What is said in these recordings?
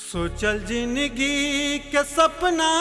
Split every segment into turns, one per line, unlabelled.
सोचल जिंदगी के सपना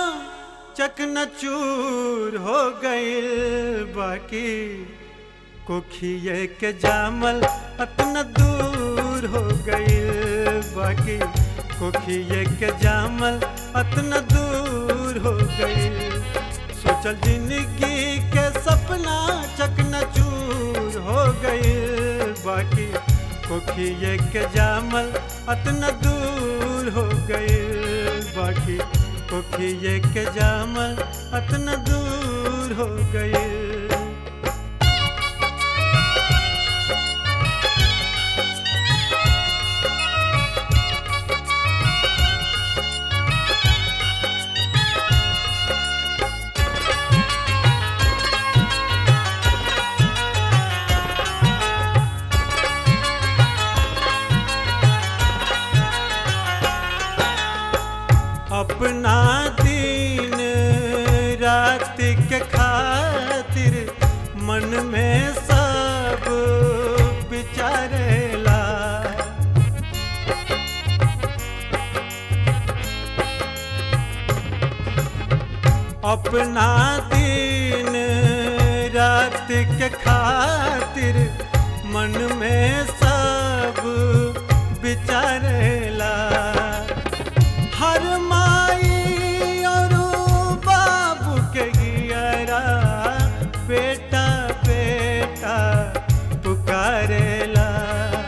चकनाचूर हो गइल बाकी कोखिए के जामल अतना दूर हो गइल बाकी कोखिए के जामल अतना दूर हो गइल सोचल जिंदगी के सपना चकनाचूर हो गइल बाकी कोखिए के जामल अतना दूर हो गइल बाकी कोखिए के जामल अतना दूर हो गइल अपना दिन रात के खातिर मन में सब विचारेला अपना दिन रात के खातिर मन में सब विचारेला हर माई और बाबू के गियरा बेटा बेटा पुकारेला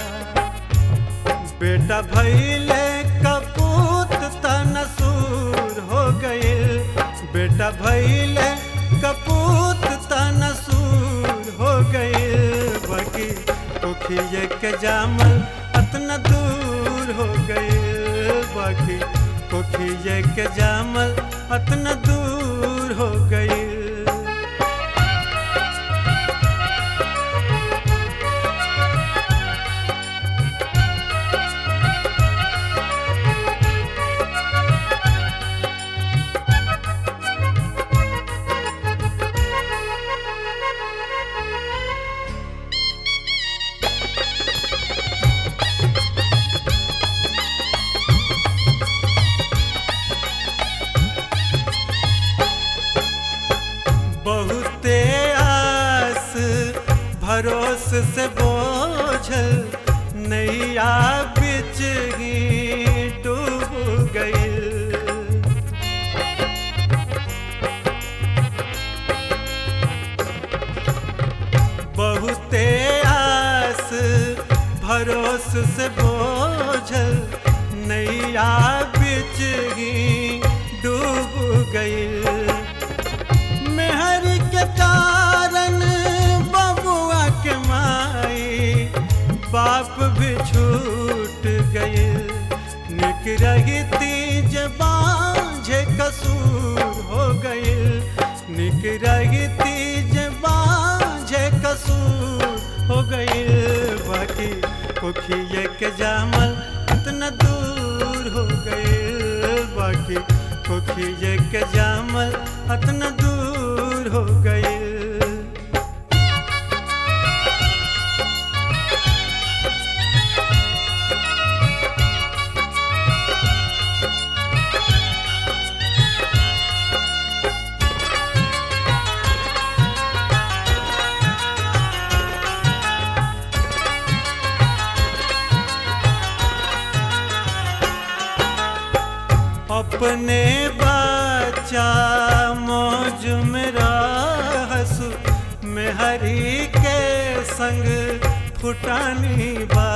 बेटा भैले कपूत तनसूर हो गइल बेटा भैले कपूत तनसूर हो गइल बाकी कोखिए के जामल अतना दूर हो गइल बाकी कोखिए के जामल अतना दूर हो गइल बहुते आस भरोस से बोझल नैया बिच ही डूब गइल बहुते आस भरोस से बोझल नैया बिच ही डूब गइल मेहर के कारण बबुआ के माई बाप भी छूट गए निक रहती बाझे कसूर हो गए निक रहती बाझे कसूर हो गए बाकी कोखिए के जामल इतना दूर हो गए बाकी कोखिए के जामल अतना दूर हो गए अपने बच्चा मौज में रहसु में हरी के संग फुटानी बा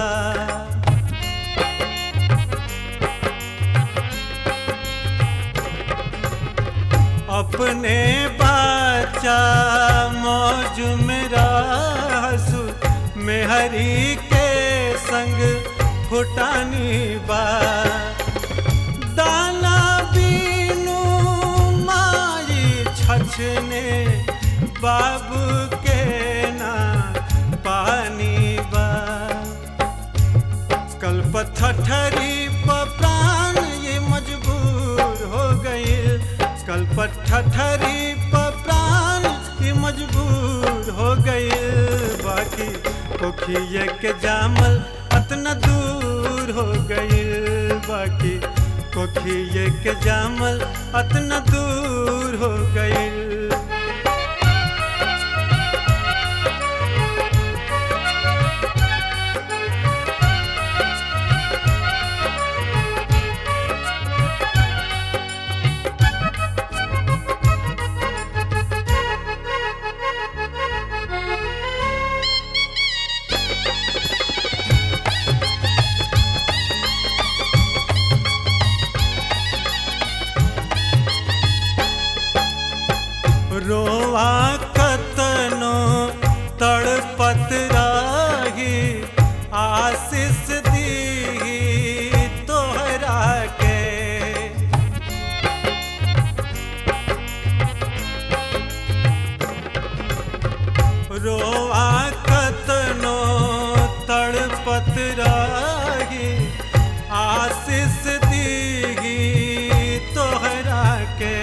अपने बच्चा मौज में रहसु में हरी के संग फुटानी बा दाना बीनू माई छछने बाबू के ना पानी बा कल पत्थरी प्राण ये मजबूर हो गई कल पत्थरी प्राण ये मजबूर हो गई बाकी कोखिए के जामल अतना दूर हो गई बाकी कोखिए के जामल अतना दूर हो गईल रोआ कतनो तड़पत राही आशीष दी तोहरा के रोआ कतनो तड़पत राही आशीष दी तोहरा के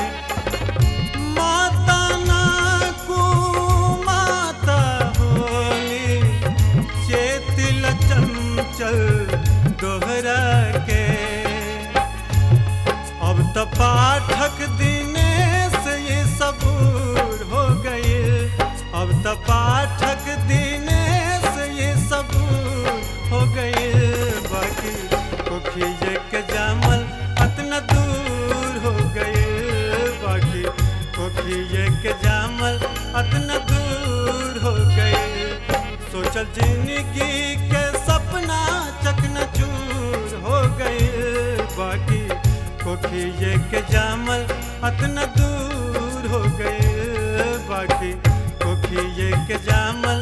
माता ना को माता होली चेतिल चंचल दोहरा के अब तो पाठक दिनेश ये सबूर हो गए अब तो पाठक दिनेश ये सबूर हो गए बाकी कोखिए के जामल अतना दूर हो गए बाकी कोखिए के जामल अतना दूर हो गए सोचल जिंदगी के सपना चकनाचूर हो गए बाकी कोखिए के जामल अतना दूर हो गए बाकी कोखिए के जामल